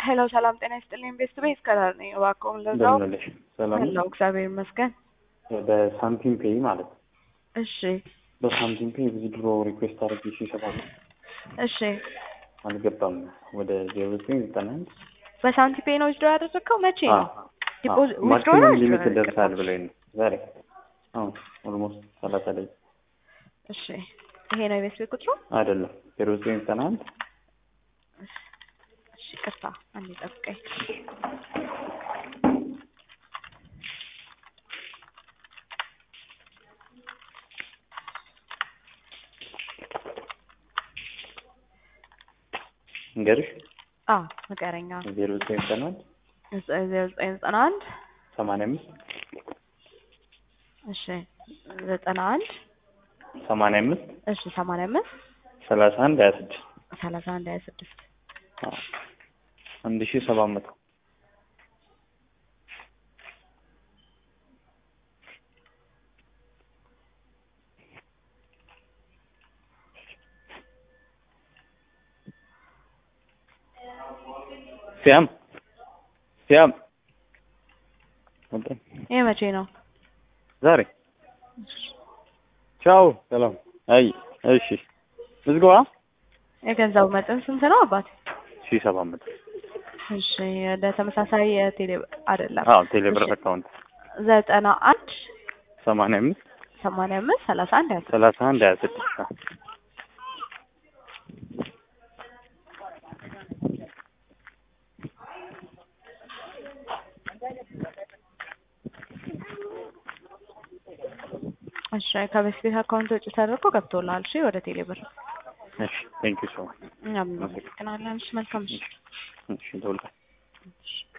ሄሎ ሰላም ጤና ይስጥልኝ። ቤስት ቤት ከዳር ነኝ። እባክዎን ለዛው እንደምንልሽ ሰላም ነው? ሄሎ እግዚአብሔር ይመስገን። በሳምቲም ፔይ ማለት ነው። እሺ በሳምቲም ፔይ ብዙ ድሮ ሪኩዌስት አድርጌ ሲሰባ እሺ አልገባም። ወደ ዜሮ ዘጠኝ ዘጠና አንድ በሳንቲፔ ነው ዊዝድሮ ያደረግከው? መቼ ነው? ዲፖዚት ዊዝድሮ ነው ማክሲመም withdraw ሊሚት ነው ደርሳል ያደረግከው? ብለኝ ነው ዛሬ። አሁን ኦልሞስት ሰላሳ ላይ እሺ ይሄ ነው የቤት ቤት ቁጥሩ? አይደለም ዜሮ ዘጠኝ ዘጠና አንድ እሺ ቅርታ አንዴ ጠብቀኝ። እንገርሽ አዎ ንገረኛ። ዜሮ ዘጠኝ ዘጠና አንድ ዜሮ ዘጠኝ ዘጠና አንድ ሰማንያ አምስት እሺ ዘጠና አንድ ሰማንያ አምስት እሺ ሰማንያ አምስት ሰላሳ አንድ ሀያ ስድስት ሰላሳ አንድ ሀያ ስድስት አንድ ሺህ ሰባት መቶ ሲያም ሲያም ወጣ ይሄ መቼ ነው? ዛሬ ቻው ሰላም አይ እሺ ምዝገባ የገንዘቡ መጠን ስንት ነው አባት? ሺህ ሰባት መቶ እሺ ወደ ተመሳሳይ የቴሌ አይደለም አዎ ቴሌብር እሺ። አካውንት ዘጠና አንድ ሰማንያ አምስት ሰማንያ አምስት ሰላሳ አንድ ሀያ ስድስት ሰላሳ አንድ ሀያ ስድስት አዎ። እሺ ከበፊት ቤት አካውንት ውጭ ተደርጎ ገብቶልሃል። እሺ ወደ ቴሌ ብር እሺ ቴንክ ዩ ሶ ማች እኛም እናመሰግናለን። እሺ መልካም እሺ እሺ ደውላለሁ። እሺ